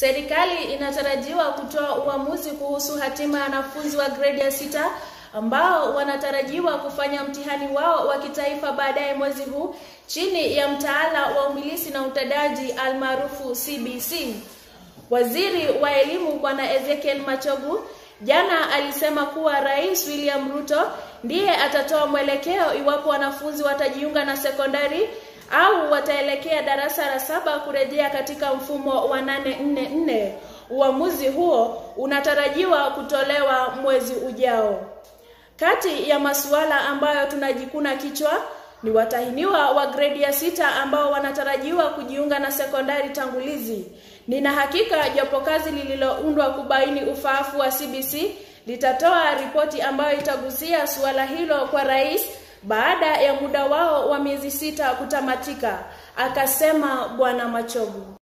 Serikali inatarajiwa kutoa uamuzi kuhusu hatima ya wanafunzi wa gredi ya sita ambao wanatarajiwa kufanya mtihani wao wa kitaifa baadaye mwezi huu chini ya mtaala wa umilisi na utendaji almaarufu CBC. Waziri wa elimu Bwana Ezekiel Machogu jana alisema kuwa Rais William Ruto ndiye atatoa mwelekeo iwapo wanafunzi watajiunga na sekondari au wataelekea darasa la saba kurejea katika mfumo wa 844. Uamuzi huo unatarajiwa kutolewa mwezi ujao. Kati ya masuala ambayo tunajikuna kichwa ni watahiniwa wa gredi ya sita ambao wanatarajiwa kujiunga na sekondari tangulizi. Nina hakika jopo kazi lililoundwa kubaini ufaafu wa CBC litatoa ripoti ambayo itagusia suala hilo kwa rais baada ya muda wao wa miezi sita kutamatika, akasema Bwana Machogu.